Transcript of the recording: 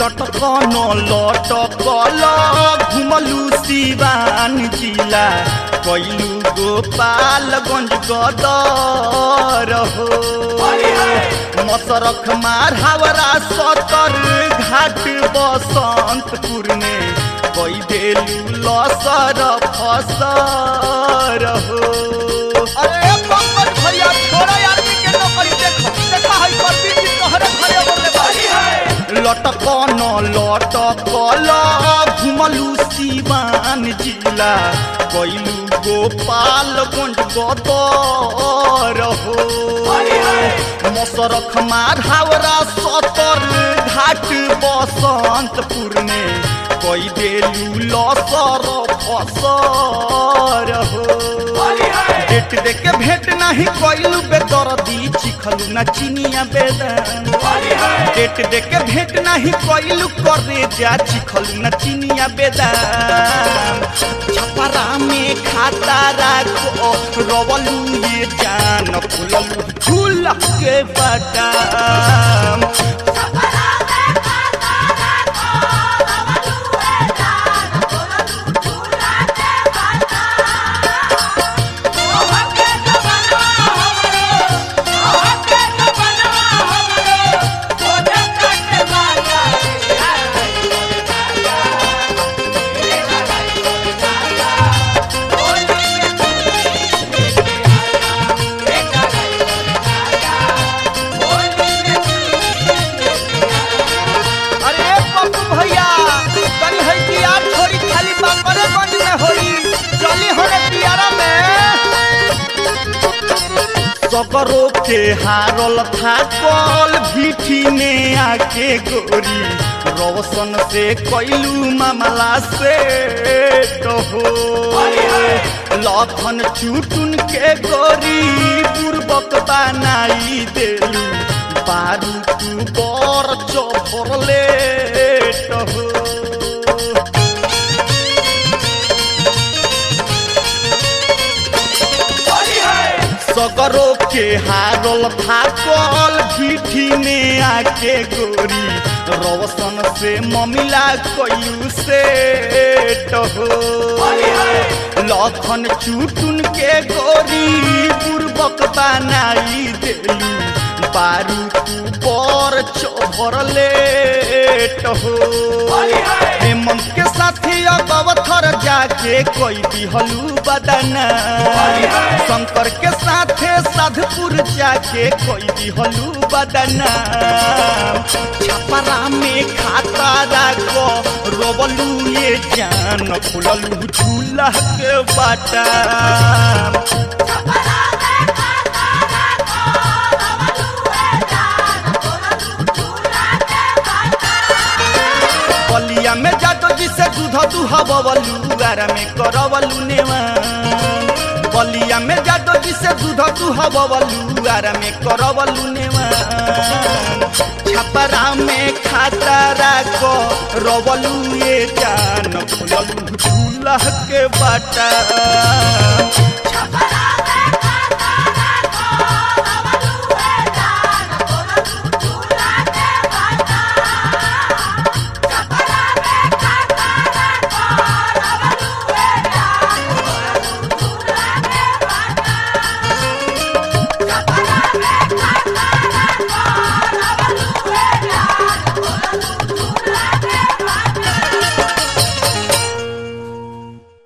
लटकन लटकल घुमलू सिवान जिला कैलू गोपालगंज गदर हो मसरख मार हावरा सतर घाट बसंतपुर में कई देलू लसर फसर हो अरे पंकज भैया छोड़ा आदमी के नौकरी देखो देखा है परवीन जी तोहरे घरे बोले बारी है लटकन लटकल घुमलू सिवान जिला कैलू गोपालगंज गदर हो मसरख मार हावरा सतर घाट बसंतपुर में कई देलू लसर फसर हो डेट दे के भेंट नहीं कैलू बेदरदी चिखलू न चिनिया बेदन डेट दे के भेंट नहीं कैलू करे जा चिखलू न चिनिया बेदाम छपरा में खाता राखो रवलू ये जान फुललू झूल के बटाम अरे पप्पू भैया कल है तियार छोड़ी खाली बाकरे गंज में होई चली होने तियारा में सकरो के हारल था कल भीठी में आके गोरी रोशन से कैलू मामला से हो लखन चुटुन के गोरी पूर्वक बनाई देलू बारू तू बर चोरले हो सगरो के हारल थाकल भीठी में आके गोरी रोशन से ममिला कयू से हो लखन चुटुन के गोरी पूर्वक बनाई देलू बारू तू बर चोभरले हो हेमंत के साथी अगवथर जाके कोई दिहलू बदना शंकर के साथे साधपुर जाके कोई दिहलू बदना छपरा में खाता राखो रोबलू ये जान खुललू झूला के बाटा बलिया में जातो जिसे दूध दुहबलू आरा में करवलू नेवान बलिया में जातो जिसे दूध दुहबलू आरा में करवलू नेवान छपरा में खाता राखो रवलू ये जान खुललू झूला के बाटा